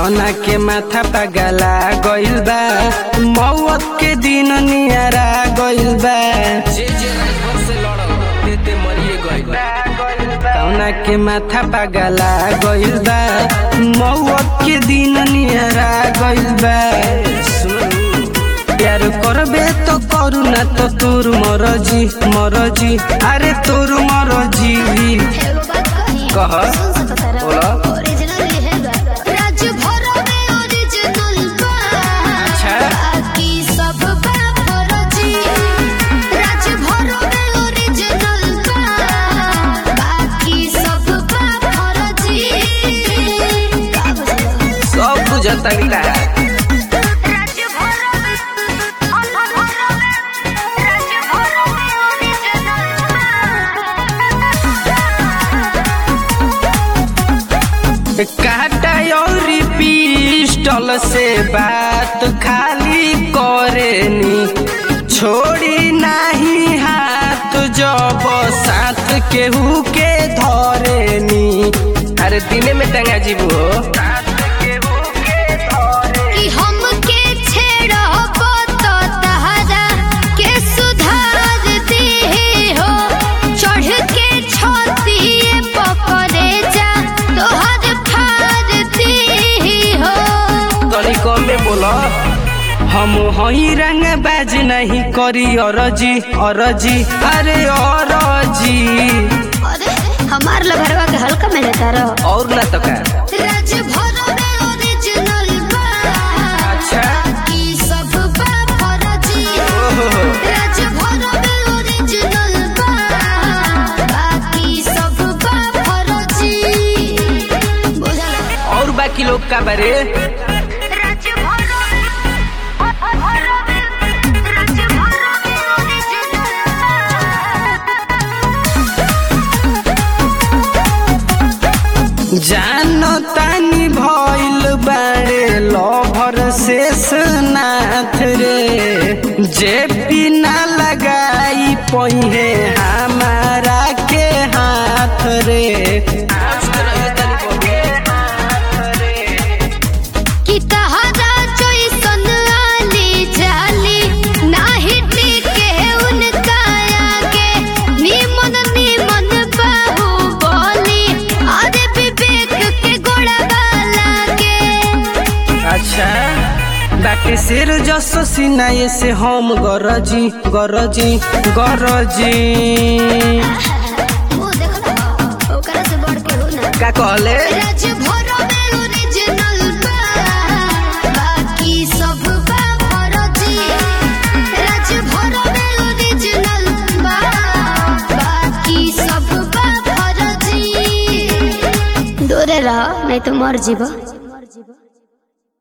कौना के माथा पगला गइल बा मौत के दिन नियरा गइल बा जे जे राजभर से लड़ल ते ते मरिए गइल बा कौना के माथा पगला गइल बा मौत के दिन नियरा गइल बा प्यार करबे तो करू ना तो तोर मरजी मरजी अरे तोर मरजी एगो बात कही कह सुन सकत तारा बोला। ओरिजिनल ये बा राज्य भर में ओरिजिनल बा अच्छा। बाकी सब बा फर्जी राज्य भर में ओरिजिनल बा बाकी सब बा फर्जी का बुझलो सब बुझता रीता राज्य भर में भर में राज्य भर में ओरिजिनल काटा और पिस्टल से बात खाली करेनी छोड़ी नहीं हाथ जब साथ केहू के धरेनी अरे दिने में टंगा जीबू हो कि हमके छेड़ब तो तहरा के सुधार दे हो चढ़ के छतिए पकड़े जा तोहर फाड़ दे हो तनी कम में बोला हम हई रंग बाज नहीं करी अरजी अरजी अरे अरजी अरे हमार लभरवा के हल्का में लेता रहो और ना तो का राज भर में ओरिजिनल बा अच्छा। कि सब बा फर्जी ओहो। राज भर में ओरिजिनल बा बाकी सब बा फर्जी बुझला और बाकी लोग का बारे राज भर में भर में राज भर में ओरिजिनल जानो तानी भइल बारे लभर शेष नाथ रे जे बिना लगाई पहिए हमारा के हाथ रे कि तहरा जैसन आली जाली नाही टिके उनका आगे निमन निमन बाहु बोली अरे विवेक के गोड़वा लागे अच्छा बाकी सिर जसो सिनाए से हम गरजी गरजी गरजी वो देखो ना ओकरा से बढ़ के हो ना का कहले राज भर में ओरिजिनल बा बाकी सब बा फर्जी राज भर में ओरिजिनल बा बाकी सब बा फर्जी दूरे रह नहीं तो मर जीबो